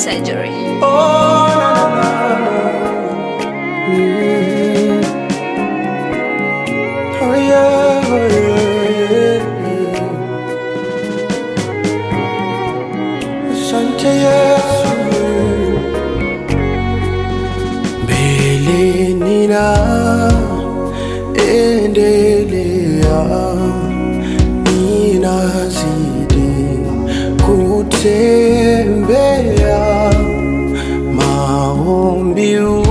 surgery. Oh, na, na, na, na. Mm. Oh, yeah, oh, yeah, yeah. Asante Yesu. Mbele nina endelea, ninazidi kutembea maombi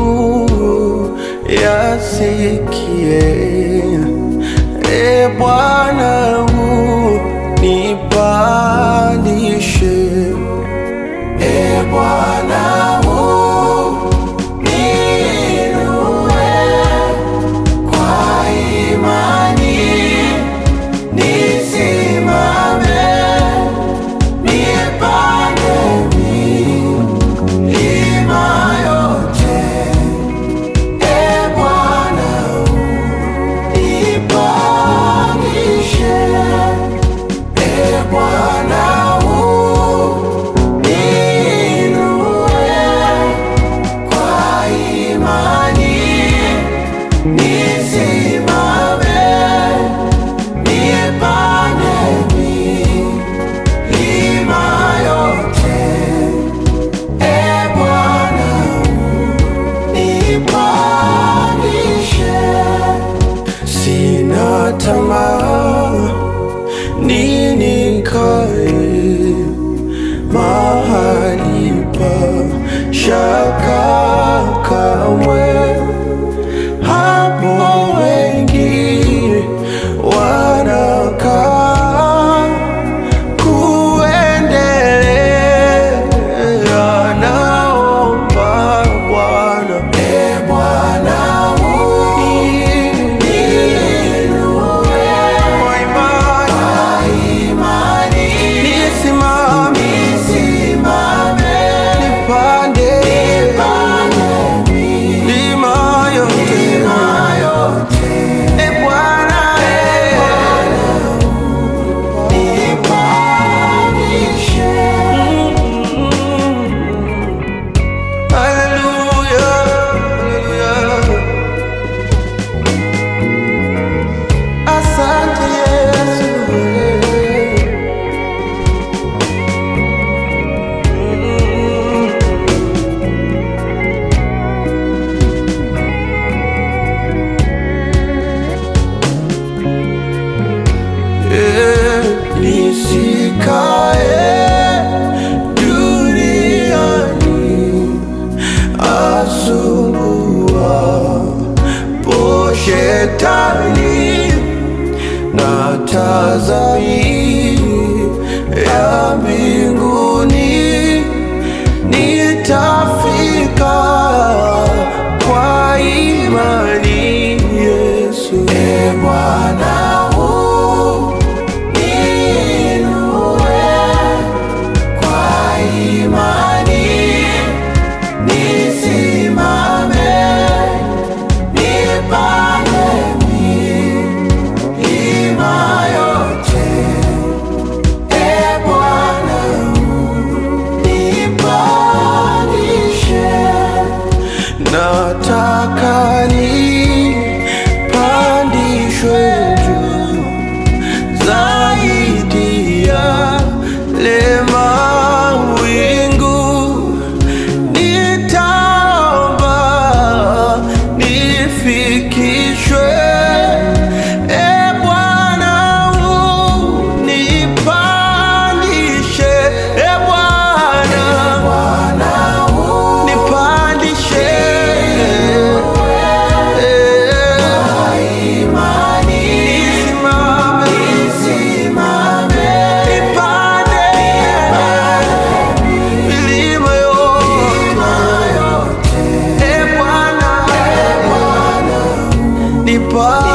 yasikie, e Bwana unipandishe, e Bwana uniinue kwa imani, nisimame nipande milima yote. E Bwana unipandishe, e Bwana uniinue kwa imani, nisimame nipande milima yote. E Bwana nipandishe, sina tamaa ninikae mahali pa shaka kamwe, hapo wengi wanakaa kuendelea naomba Bwana, e Bwana uniinue kwa imani, nisimame nipande milima yote, e Bwana nipandishe. Hallelujah, hallelujah. Asante Yesu. Eh, Nisikae duniani asumbua po shetani na tazami ya mbinguni nitafika kwa imani Yesu. E Bwana uniinue kwa imani, nisimame nipande milima yote. E Bwana unipandishe, nataka nipandishwe juu zaidi ya lema wingu nitaomba nifikishwe e Bwana unipandishe e Bwana nipandishe nisimame nipande milima yote e Bwana nipa